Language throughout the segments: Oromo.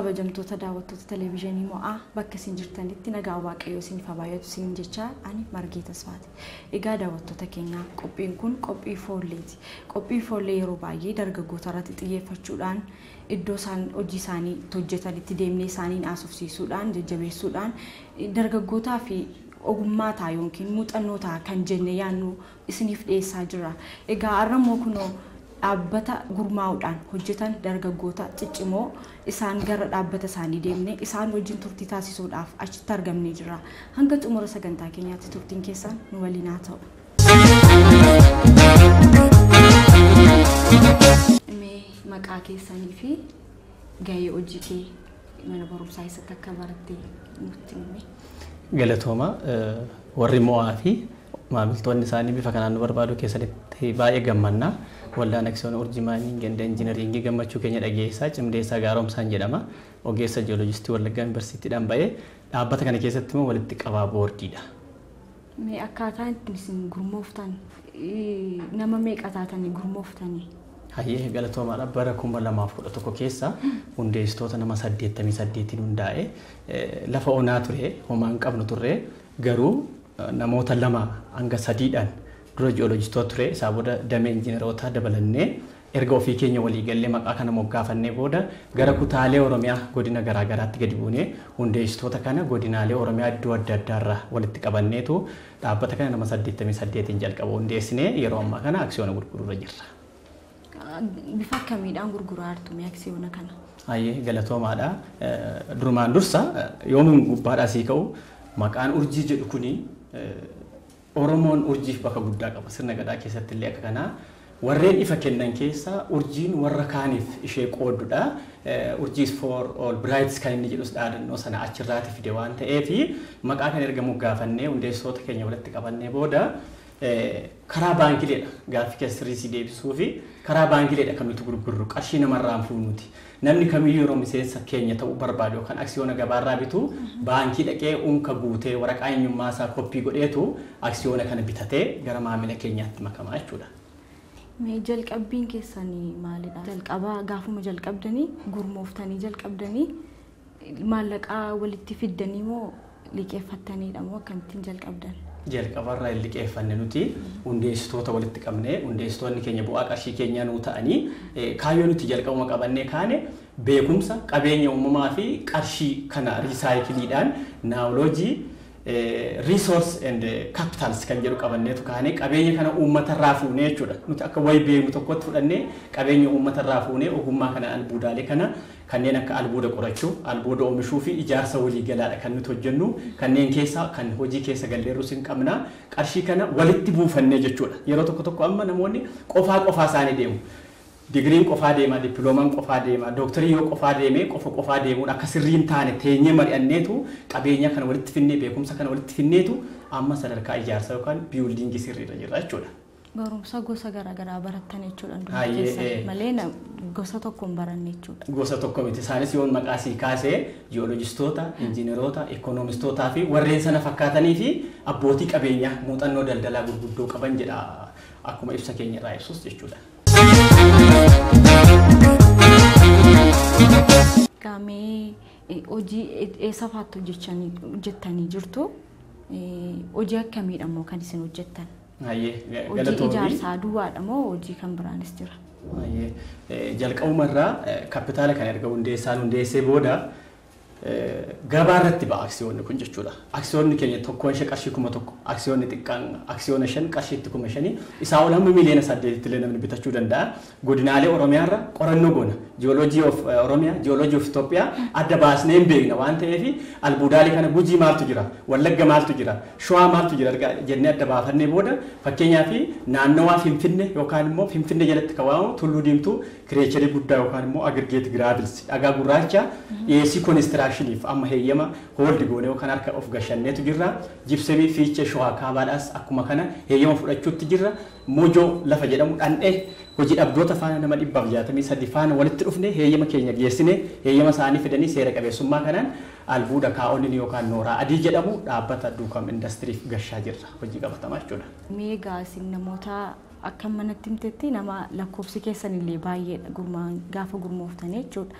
kabajamtoota daawwattoota televezyiinii mo'aa bakka isin jirtanitti nagaa waaqayyoo isiniif haa baay'atu isin jechaa ani margee tasfaati. Egaa daawwattoota keenyaa qophiin kun qophii foolleeti. Qophii foollee yeroo baay'ee dargaggoota irratti xiyyeeffachuudhaan iddoo isaan hojii isaanii hojjetanitti deemnee isaaniin haasofsiisuudhaan jajjabeessuudhaan dargaggootaa fi ogummaa ta'a yookiin muuxannoo ta'a kan jenne yaannu isiniif dhiyeessaa jira. Egaa har'ammoo kunoo dhaabbata gurmaa'uudhaan hojjetan dargaggoota ciccimoo isaan gara dhaabbata isaanii deemnee isaan wajjin turtii taasisuudhaaf achitti argamnee jira. Hanga xumura sagantaa keenyaatti turtiin keessan nu waliin haa ta'u. Mee maqaa keessanii fi gahee hojii kee mana barumsaa eessatti akka baratte nutti himi. Galatooma warri mo'aa fi maamiltoonni isaanii bifa kanaan nu barbaadu keessatti baay'ee gammannaa. Waldaan Aksiyoona Urjii Maayiniin Ganda Injiinaringii gammachuu keenya dhageessaa cimdeessaa gaaromsaan jedhama. Ogeessa Jiyoolojistii Wallaggaa Yuunivarsiitiidhaan ba'ee dhaabbata kana keessatti immoo walitti qabaa boordiidha. Mee akkaataa isin gurmooftan nama meeqa taatanii gurmooftanii? Hayyee galatoomaadha bara kuma lamaaf kudha tokko keessa hundeessitoota nama saddeettamii saddeetiin hundaa'e lafa onaa ture homaa hin qabnu turre garuu namoota lama hanga sadiidhaan dura jiyoolojistoota ture isaa booda damee injiinerootaa dabalannee erga ofii keenya walii gallee maqaa kana moggaafannee booda gara kutaalee oromiyaa godina garaagaraatti gadi buunee hundeessitoota kana godinaalee oromiyaa iddoo adda addaarraa walitti qabanneetu dhaabbata kana nama saddeettamii saddeetiin jalqaba hundeessinee yeroo ammaa kana aksiyoona gurguruurra jirra. Bifa akkamiidhaan gurguraa jirtu mee aksiyoona kana? Hayyee galatoomaadha. Durumaan dursa yoomiin gubbaadhaa sii ka'u maqaan urjii jedhu kuni Oromoon urjiif bakka guddaa qaba. Sirna gadaa keessatti illee akka kanaa warreen ifa kennan keessaa urjiin warra kaaniif ishee qooddudha. Urjiis for all brights kan inni jedhus dhaadannoo sana achirraati fide waan ta'eef maqaa kana erga moggaafannee hundeessitoota keenya walitti qabannee booda karaa baankileedha gaaffii keessa sirriisii deebisuu fi karaa baankileedha kan nuti gurgurru qarshii namarraan fuunuti. Namni kamiyyuu yeroo miseensa keenya ta'uu barbaadu yookaan aksiyoona gabaarraa bitu baankii dhaqee unka guutee waraqaa eenyummaa isaa koppii godheetu aksiyoona kana bitatee gara maamila keenyaatti makamaa jechuudha. Mee jalqabbiin keessanii maalidha? Jalqabaa gaafuma jalqabdanii gurmooftanii jalqabdanii maallaqaa walitti fiddanii moo liqeeffattaniidha moo akkamittiin jalqabdan? jalqabarraa hin liqeeffanne nuti hundeessitoota walitti qabnee hundeessitoonni keenya bu'aa qarshii keenyaa nuu ta'anii kaayyoo nuti jalqabuma qabannee kaane beekumsa qabeenya uumamaa fi qarshii kana riisaayikiliidhaan naawoloojii resource and capitals kan jedhu qabanneetu kaanee qabeenya kana uummatarraa fuunee jechuudha. Nuti akka wayi beeknu tokkotti fudhannee qabeenya uummatarraa fuunee ogummaa kana albuudaalee kana kanneen akka albuuda qorachuu, albuuda oomishuu fi ijaarsa waliigalaadha kan nuti hojjennu. Kanneen keessaa kan hojii keessa galleerus hin qabna. Qarshii kana walitti buufannee jechuudha. Yeroo tokko tokko amma namoonni qofaa qofaa isaanii deemu. digiriin qofaa deema, dippiloomaan qofaa deema, dooktarii yoo qofaa deemee qofa qofaa deemuun akka sirriin taane teenyee mari'anneetu qabeenya kana walitti finnee beekumsa kana walitti finneetu amma sadarkaa ijaarsa yookaan biyuuldiingii sirriirra jirra jechuudha. Barumsa gosa garaagaraa barattan jechuudha. Hayyee, keessa ee. malee na- gosa tokko hin baranne jechuudha. Gosa tokko miti. Isaanis yoon maqaa sii kaasee jiyoolojistoota, injiineroota, ikoonomistootaa fi warreen sana fakkaatanii fi abbootii qabeenyaa muuxannoo daldalaa gurguddoo qaban jedha akkuma ibsa keenya irraa ibsus jechuudha. Gaamee eh, hojii e- eessa faatti hojjechanii hojjettanii jirtu? Eh, Hojii akkamiidha moo kan isin hojjettan? Hayyee Hojii galatoomii. ijaarsaa duwwaadha moo hojii kan biraanis jira? Baay'ee. Eh, jalqabumarraa eh, kapitaala kana erga hundeessaan hundeessee booda eh, gabaa irratti ba'a aksiyoonni kun jechuudha. Aksiyoonni keenya tokkoon ishee qarshii kuma tokko, aksiyoonni xiqqaan aksiyoona shan qarshiitti kuma shanii isaa ol hamma miliyoona saddeetitti illee namni bitachuu danda'a. Godinaalee Oromiyaarra qorannoo goona. Jiyooloojii of eh, Oromiyaa, jiyooloojii of Itoophiyaa adda baasnee hin beekna waan ta'eef albuudaalee kana gujii maaltu jira, wallagga maaltu jira, shawaa maaltu jira argaa jennee adda baafannee booda fakkeenyaaf naannawaa Finfinnee yookaan immoo Finfinnee jalatti kan waamamu tulluu diimtuu kireecharii guddaa yookaan immoo agirgeet giraavils dhagaa gurraacha dhiyeessii koonistiraakshiniif amma heeyyama hooldi goone yookaan harka of gashanneetu jirra jibsemii fiichee shawaa kaabaadhaas akkuma kana heeyyama fudhachuutti jirra mojoo lafa jedhamu dhandhee hojii dhabdoota faana nama dhibbaaf jaatamii sadii faana walitti dhufne heeyyama keenya geessine heeyyama isaanii fidanii seera qabeessummaa kanaan albuuda kaa'onni yookaan nooraa adii jedhamu dhaabbata duukam indastiriif gashaa jirra hojii qabatamaa jechuudha. Meegaa isin namoota akka manatti himtetti nama lakkoofsi keessan illee baay'eedha gurmaan gaafa gurmooftanii jechuudha.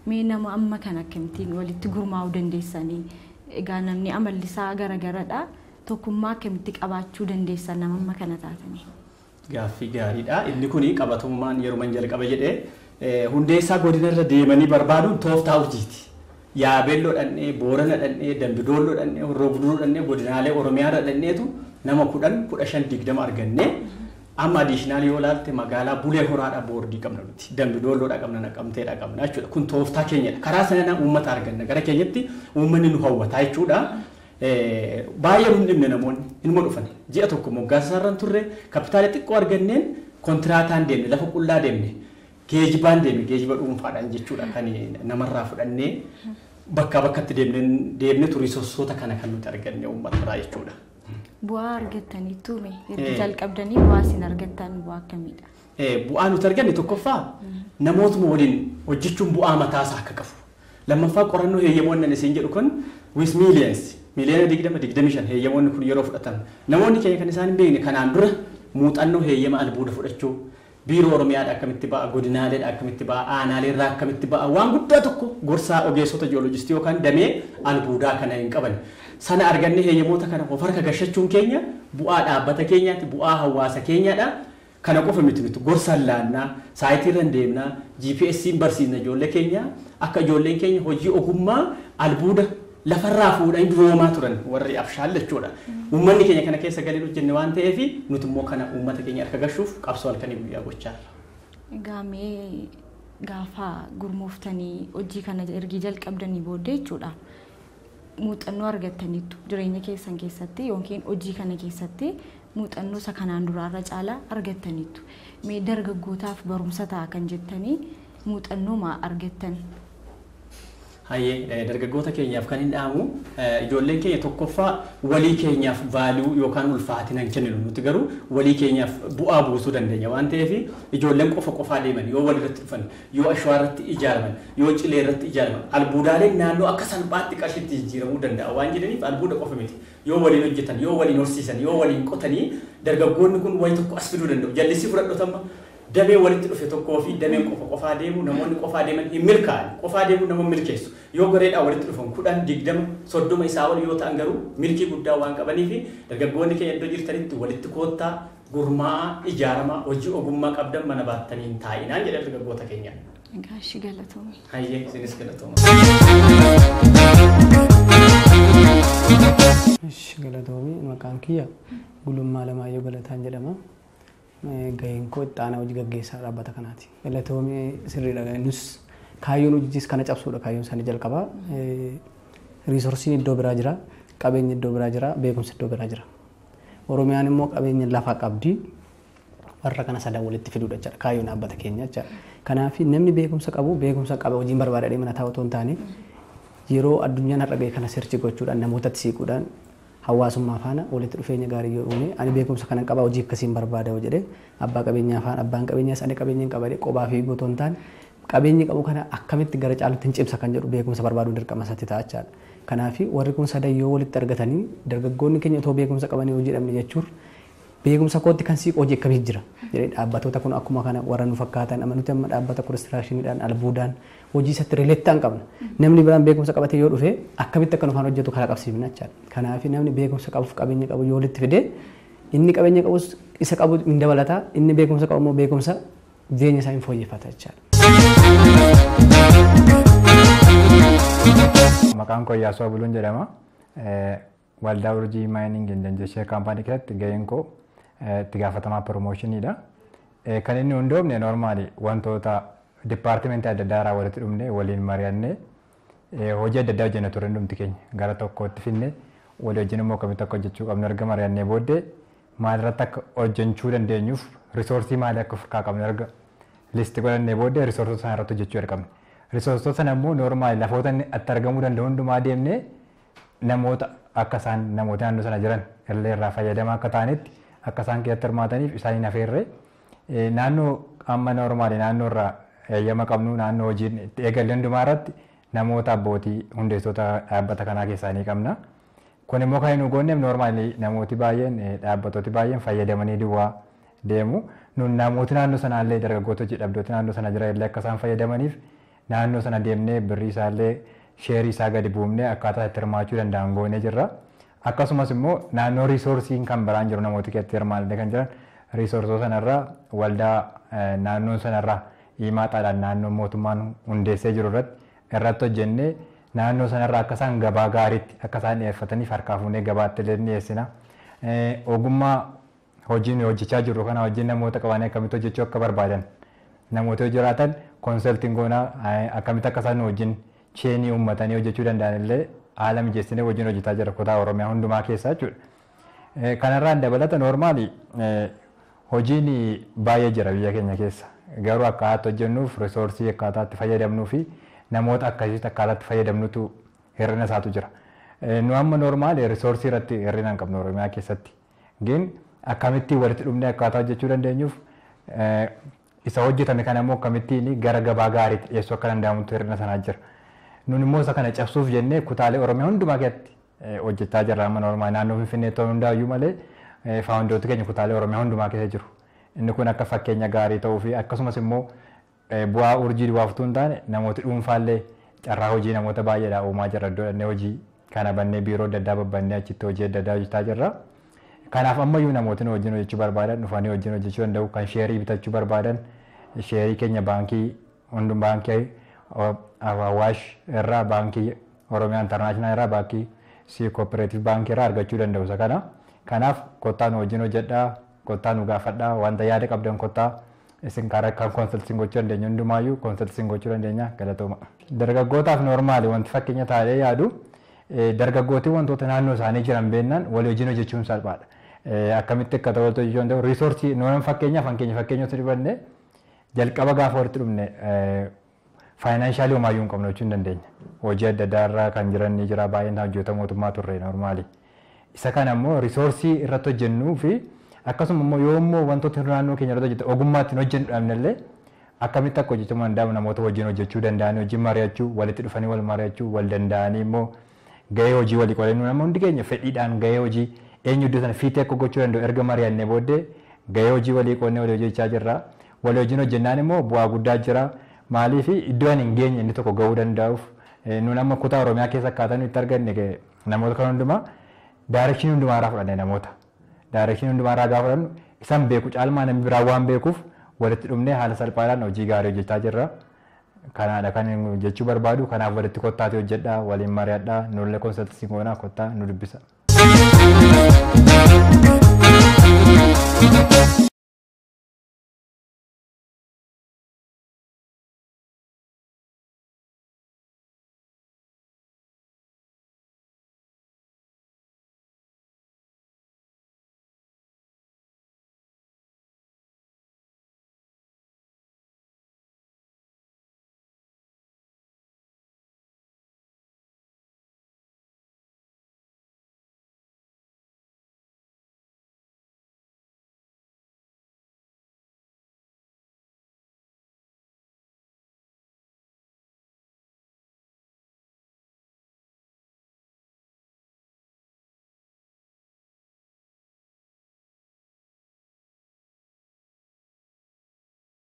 Mee nama amma kan akkamittiin walitti gurmaa'uu dandeessanii egaa namni amalli isaa garagaradha. Tokkummaa akkamitti qabaachuu dandeessan nama amma kana taatanii? Gaaffii gaariidha. Inni kun qabatummaan yeroo jalqaba jedhee hundeessaa godina irra deemanii barbaaduun tooftaa urjiiti. Yaabeelloo dhannee, Boorana dhannee, Dambidoolloo dhannee, Horroo Guduruu dhannee, godinaalee Oromiyaa irra dhanneetu nama kudhan kudha shan digdama argannee amma adiishinaal yoo ilaalte magaalaa Bulee Horaadha boordii qabna nuti. Dambidoolloodha qabna, Naqamteedha qabna jechuudha. Kun tooftaa keenyadha. Karaa sanaan uummata arganna. Gara keenyatti uummanni nu hawwataa jechuudha. baay'ee nu dhibne namoonni inuma dhufan ji'a tokko moggaasa isaarraan turre kapitaala xiqqoo arganneen kontiraataan deemne lafa qullaa deemne geejibaan deemne geejiba dhuunfaadhaan jechuudha kan namarraa fudhannee bakkaa bakkatti deemne turistoota kana kan nuti arganne uummatarraa jechuudha. Bu'aa argattaniitu mee erga jalqabdanii bu'aa isin argattan bu'aa akkamiidha? Bu'aa nuti arganne tokkoffaa namootuma waliin hojjechuun bu'aa mataasaa akka qabu. Lammaffaa qorannoo heeyyamoonni isin jedhu kun with millions miliyoona digdama digdami shan heeyyamoonni kun yeroo fudhatan namoonni keenya kan isaan hin beekne kanaan dura muuxannoo heeyyama albuuda fudhachuu biiroo oromiyaadha akkamitti ba'a godinaaleedha akkamitti ba'a aanaaleerraa akkamitti ba'a waan guddaa tokko gorsaa ogeessota jiyoolojistii yookaan damee albuudaa kana hin qaban sana arganne heeyyamoota kana of harka gashachuun keenya bu'aa dhaabbata keenyaati bu'aa hawaasa keenyaadha. Kana qofa miti nuti gorsaan laannaa saayitii deemnaa GPS'n barsiisna ijoollee keenya akka ijoolleen keenya hojii ogummaa albuuda lafarraa fuudhanii duroomaa turan warri abshaal jechuudha. Uummanni keenya kana keessa galee hojjenne waan ta'eef nuti immoo kana uummata keenya harka gashuuf qabsoo halkanii guyyaa gochaa Egaa mee gaafa gurmooftanii hojii kana ergi jalqabdanii booddee jechuudha. Muuxannoo argattaniitu jireenya keessan keessatti yookiin hojii kana keessatti muuxannoo isa kanaan duraarra caalaa argattaniitu. Mee dargaggootaaf barumsa ta'a kan jettanii muuxannoo maa argattan? Hayyee dargaggoota keenyaaf kan hin dhaamu ijoolleen keenya tokkoffaa walii keenyaaf vaaluu yookaan ulfaatina hin kenninu nuti garuu walii keenyaaf bu'aa buusuu dandeenya waan ta'eef ijoolleen qofa qofaa deeman yoo walirratti dhufan yoo ashwaa irratti ijaaraman yoo cilee irratti ijaaraman albuudaaleen naannoo akka salphaatti qarshiitti jijjiiramuu danda'a waan jedhaniif albuuda qofa miti yoo waliin hojjetan yoo waliin horsiisan yoo waliin qotanii dargaggoonni kun wayi tokko as fiduu danda'u jallisii fudhadhotama damee walitti dhufe tokkoo fi dameen qofa qofaa deemu namoonni qofaa deeman hin milkaa'an qofaa deemu nama milkeessu yoo gareedhaa walitti dhufan kudhan digdama soddoma isaa ol yoo ta'an garuu milkii guddaa waan qabanii fi dargaggoonni keenya iddoo jirtanitti walitti koottaa gurmaa'aa ijaaramaa hojii ogummaa qabdan mana baattanii hin taa'inaan jedha dargaggoota keenya. Gaashii galatoome. Hayyee isinis galatooma. Galatoomii maqaan kiyya gulummaa lamaayyoo galataan jedhama. gaheen koo itti aanaa hojii gaggeessaa dhaabbata kanaati. Galatoomii sirriidha. Nus kaayyoon hojiis kana cabsuudha kaayyoon isaanii jalqabaa. Riisorsiin iddoo biraa jira, qabeenyi iddoo biraa jira, beekumsi iddoo biraa jira. Oromiyaan immoo qabeenya lafaa qabdi. Warra kana sadan walitti fiduudha jechuudha kaayyoon dhaabbata keenya jechuudha. Kanaaf namni beekumsa qabu beekumsa qaba hojiin barbaadadhee mana taa'u otoo hin taane yeroo addunyaan har'a ga'e kana sirchi gochuudhaan namootatti siiquudhaan hawaasummaa faana walitti dhufeenya gaarii yoo uume ani beekumsa kana qaba hojii akkasiin barbaada yoo jedhe abbaa qabeenyaa faana abbaan qabeenyaas ani qabeenya hin qabadhe qophaa fi otoo hin taane qabeenyi qabu kana akkamitti gara caalutti hin cimsa kan jedhu beekumsa barbaaduun dirqama isatti ta'a jechaadha. Kanaaf warri kun sadan yoo walitti argatanii dargaggoonni keenya otoo beekumsa qabanii hojii dhabne jechuun beekumsa kootti kan siiqu hojii akkamii jira jedhee dhaabbatoota kun akkuma kana warra nu fakkaatan amma nuti amma dhaabbata konistiraakshiniidhaan albuudaan hojii isatti rileettaan qabna namni biraan beekumsa qabatee yoo dhufe akkamitti akka nufaan hojjetu karaa qabsiifna jechaadha kanaaf namni beekumsa qabuuf qabeenya qabu yoo walitti fide inni qabeenya qabus isa qabu hin dabalata inni beekumsa qabu immoo beekumsa jireenya isaa hin fooyyeffata jechaadha. Maqaan koo Iyyaasuu Abuluun jedhama. Waldaa Urjii Maayining Indanjeshee kaampaanii keessatti gaheen koo itti gaafatamaa piroomoshiniidha. Kan inni hundoofne normaali wantoota dipaartimentii adda addaa irraa walitti dhufne waliin mari'annee hojii adda addaa hojjenna ture hundumti keenya gara tokkootti finne walii wajjin immoo akkamitti akka hojjechuu qabnu erga mari'annee booddee maalirratti akka hojjechuu dandeenyuuf risoorsii maalii akka ofirraa qabnu erga listi godhannee booddee risoorsota sana irratti hojjechuu jalqabne. Risoorsota sana immoo normaali lafoota inni itti argamuu danda'u hundumaa deemnee namoota akka isaan namoota naannoo sana jiran illee irraa fayyadamaa akka ta'anitti akka isaan keessatti hirmaataniif isaaniin afeerree naannoo amma normaali naannoo irraa eeyyama qabnu naannoo hojiin itti eegalle hundumaa irratti namoota abbootii hundeessitoota dhaabbata kanaa keessaa ni qabna. Kun immoo kan nu goonneef normaali namooti baay'een dhaabbatooti baay'een fayyadamanii duwwaa deemu. Nun namooti naannoo sanaallee dargaggoota hojii dhabdooti naannoo sana jiran illee akka isaan fayyadamaniif naannoo sana deemnee birrii isaallee sheerii isaa gadi buufnee akkaataa itti hirmaachuu danda'an goonee jirra. Akkasumas immoo naannoo riisoorsiin kan biraan jiru namoota keessatti hirmaatanii kan jiran riisoorsoo sanarraa waldaa naannoon sanarraa himaataadhaan naannoo mootummaan hundeessee jiru irratti irratti hojjennee naannoo sanarraa akka isaan gabaa gaariitti akka isaan dhiyeeffataniif harkaa fuunee gabaatti illee dhiyeessina. Ogummaa hojiin hojjechaa jirru kana wajjin namoota qabanii akkamitti hojjechuu akka barbaadan namoota yoo jiraatan konsaltiin goonaa akkamitti akka isaan wajjin cheenii uummatanii hojjechuu danda'an illee haala mijeessinee wajjin hojjetaa jira kutaa Oromiyaa hundumaa keessaa jechuudha. Kanarraan dabalata noormaali hojiin baay'ee jira biyya keenya keessa. Garuu akkaataa hojjennuuf risoorsii akkaataa itti fayyadamnuu fi namoota akkasitti akkaataa itti fayyadamnutu hir'ina isaatu jira. Nu amma noormaali risoorsii irratti hir'ina hin qabnu Oromiyaa keessatti. Gin akkamittiin walitti dhufnee akkaataa hojjechuu dandeenyuuf isa hojjetame kana immoo akkamittiin gara gabaa gaariitti dhiyeessuu akka danda'amutu hir'ina sanaa jira. Nun immoo isa kana cabsuuf jennee kutaalee Oromiyaa hundumaa keessatti hojjechaa jirra amma noormaali naannoo Finfinnee ta'uu hundaayyuu malee faawundooti keenya kutaalee Oromiyaa hundumaa keessa jiru. Inni kun akka fakkeenya gaarii ta'uu fi akkasumas immoo bu'aa urjii duwwaaftuu hin taane namooti dhuunfaallee carraa hojii namoota baay'eedhaa uumaa jirra iddoo dhannee hojii kana bannee biiroo adda addaa babbannee achitti hojii adda addaa hojjetaa jirra. Kanaaf ammayyuu namootni wajjin hojjechuu barbaadan dhufanii wajjin hojjechuu danda'u kan sheerii bitachuu barbaadan sheerii keenya baankii hundum baankii Awaash irraa baankii Oromiyaa Intarnaashinaal irraa baankii si kooperaatiif baankii irraa argachuu danda'u isa kana. Kanaaf kottaa nu wajjin hojjedhaa kottaa nu gaafadhaa wanta yaada qabdan kottaa isin karaa kan konsaltiin gochuu dandeenya hundumaayyuu konsaltiin gochuu dandeenya galatooma. Dargaggootaaf noormaali wanti fakkeenya taa'ee yaadu dargaggootii wantoota naannoo isaanii jiran beennaan walii wajjin hojjechuun salphaadha. Akkamitti akka ta'u hojjechuu danda'u riisoorsii nuun fakkeenyaaf hankeenya fakkeenyatti dhibanne jalqaba gaafa walitti dhufne faayinaanshaali homaayyuu hin qabnu jechuu hin dandeenya. Hojii adda addaa irra kan jiran ni jira baay'een hojjeta mootummaa turre noormaali. Isa kana immoo riisoorsii irratti hojjennuu fi akkasuma immoo yoo immoo wantoota naannoo keenya irratti hojjetan ogummaatti hojjennu dhabnellee akkamitti akka hojjetamuu danda'amu namoota wajjin hojjechuu danda'anii wajjin mari'achuu walitti dhufanii wal mari'achuu wal danda'anii immoo gahee hojii walii qolannu nama hundi keenya fedhiidhaan gahee hojii eenyu iddoo sana fiitee akka gochuu danda'u erga mari'annee booddee gahee hojii walii qolannee walii hojjechaa jirra walii wajjin hojjennaan immoo bu'aa guddaa jira maaliif iddoo ani hin geenye inni tokko gahuu danda'uuf nuun amma kutaa oromiyaa keessa akkaataa nuyi itti arganne namoota kan hundumaa daarekshinii hundumaa irraa fudhanne namoota daarekshinii hundumaa irraa gaafa fudhannu isaan beeku caalmaa namni biraa waan beekuuf walitti dhufnee haala salphaadhaan hojii gaarii hojjechaa jirra. Kanaadha kan jechuu barbaadu kanaaf walitti kottaatee hojjedhaa waliin mari'adhaa nullee konsaltii goonaa kottaa nu dubbisa.